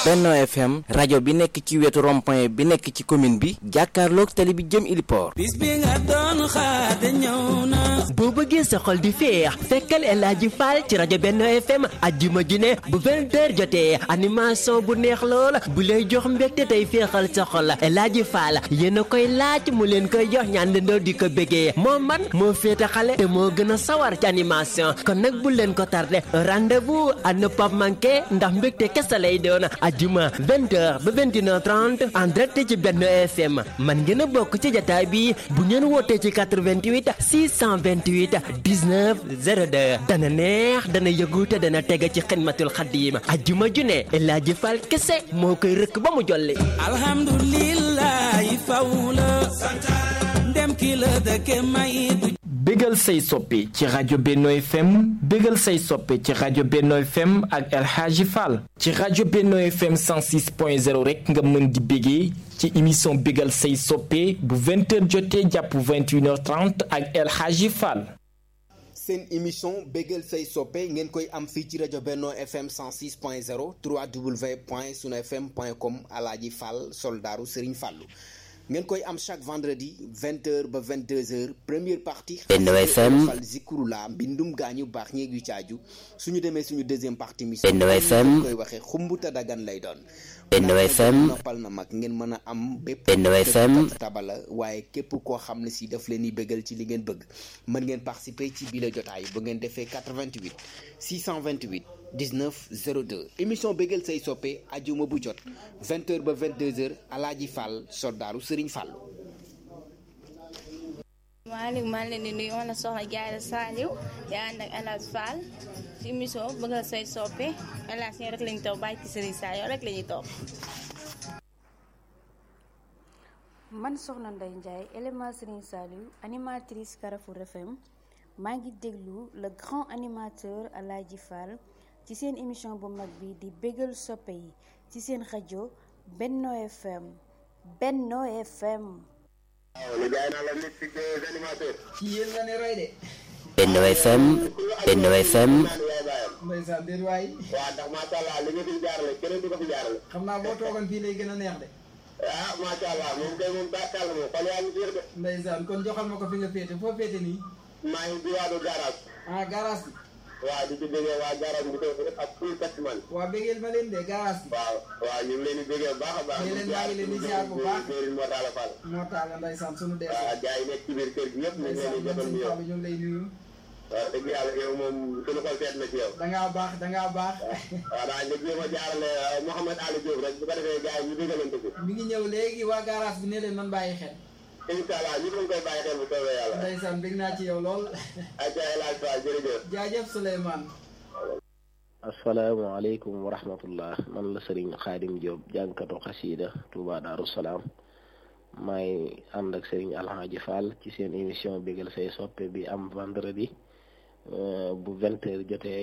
Benno FM rajo bi nekk ci wetu rond-point bi nekk ci commune bi jàkkaarloog tali bi jëm Iliport. bis bi nga doon xaar de ñëw na. boo bëggee sa xol di féex fekkal El Hadji Fall ci rajo Benno FM ajjuma ju ne bu 20h jotee animation bu neex lool bu lay jox mbégte tey féexal sa xol El Hadji Fall yéen a koy laaj mu leen koy jox ñaandandoo di ko bégee moo man moo féete xale te moo gën a sawar ci animation kon nag bu leen ko tardé rendez-vous à ne pas manquer ndax mbégte kese lay doon ajjuma 20h ba 21h30 en direct ci Benno FM man ngeen a bokk ci jataay bi bu ngeen wootee ci 88 628 19 02 dana neex dana yëgu te dana teg ci xidmatul xaddiim ajjuma ju ne El Hadji Fall kese moo koy rëkk ba mu jolli. alhamdulilah faw la. ndem ki la dëkke may du. bégal say soppe ci rajo Benno FM bégal say soppe ci rajo Benno FM ak El Hadji Fall ci rajo Benno FM 106.0 rek nga mën di bégee ci émission bégal say soppe bu 20h jotee jàpp 21h30 ak El Hadji Fall. seen émission bégal say soppe ngeen koy am fii ci rajo Benno FM 106.0 www.sunfm.com Alaaji Fall soldaaru Serigne Fallou ngeen koy am chaque vendredi 20h ba 22h première partie. Benno FM fal zikurula mbindum gaañu baax ñeeg yu caaju suñu demee suñu deuxième partie mi. Benno FM koy waxee xumbuta dagan lay doon. Benno FM noppal na mag ngeen mën a am bépp. Benno FM tabala waaye képp koo xam ne si daf leen di bëggal ci li ngeen bëgg mën ngeen participer ci bile jotaay bu ngeen defee 88 628 19 02 émission bëggal say soppe ajuma bu jot 20h ba 22h Alaaji Fall soldaaru Serigne Fallou. maaleykum maa ngi leen di nuyu man la soxna Diarra Saliou yaa ànd ak El Hadji Fall ci émission bëggal say soppe El Hadji ñoo rek la ñu topp bàyyi ci Serigne Saliou rek la ñuy topp. man soxna Ndeye Ndiaye élément Serigne Saliou animatrice Carrefour FM maa ngi déglu le grand animateur El Hadji Fall ci seen émission bu mag bi di bégal soppe yi ci seen rajo Benno FM Benno FM. Benno FM Benno FM ndeysaan déet waay waaw ndax macha allah li nga fi jaarale keneen du ko fi jaarale. xam naa boo toogoon fii lay gën a neex de ah macha allah moom kay moom bàkkal moom xol yaa ngi fiir de. ndeysaan kon joxal ma ko fi nga féete foo féete nii maa ngi diwaanu garage. ah garage bi waaw di ci déggee waa garage bi ko ak full taximan. waa bégeel ma leen de garage bi waaw waaw ñu ngi leen di déggee bu baax a baax. ñu leen maa ngi leen di ziar bu baax Serigne Mor Talla Fall. moo taala ndeysaan sunu dee waaw gars yi nekk ci biir kër gi yëpp ñu ngi leen di ndeysaan jotal man nuyoo. sëñ Fallou ñu ngi lay nuyu waaw dëgg yàlla yow moom suñu xol seet na ci yow. dangaa baax dangaa baax waaw daa nga jéem a jaarale Mouhamed Ali Diop rek bu ko defee gars yi ñu déggalante ko. mi ngi ñëw léegi waa garage bi ne leen man bàyyi xel incha allah ñu ngi koy bàyyi xel bu soobee yàlla. ndeysaan bég naa ci yow lool ayca El Hadji Fall jërëjëf. jaajëf Souleymane asalaamaaleykum wa rahmatullah man la sëriñ xaadim Diop jànkatu xasiida Touba Daaru Salaam maay ànd ak sëriñ Alhaji Fall ci seen émission bégal say soppe bi am vendredi bu vingt heures jotee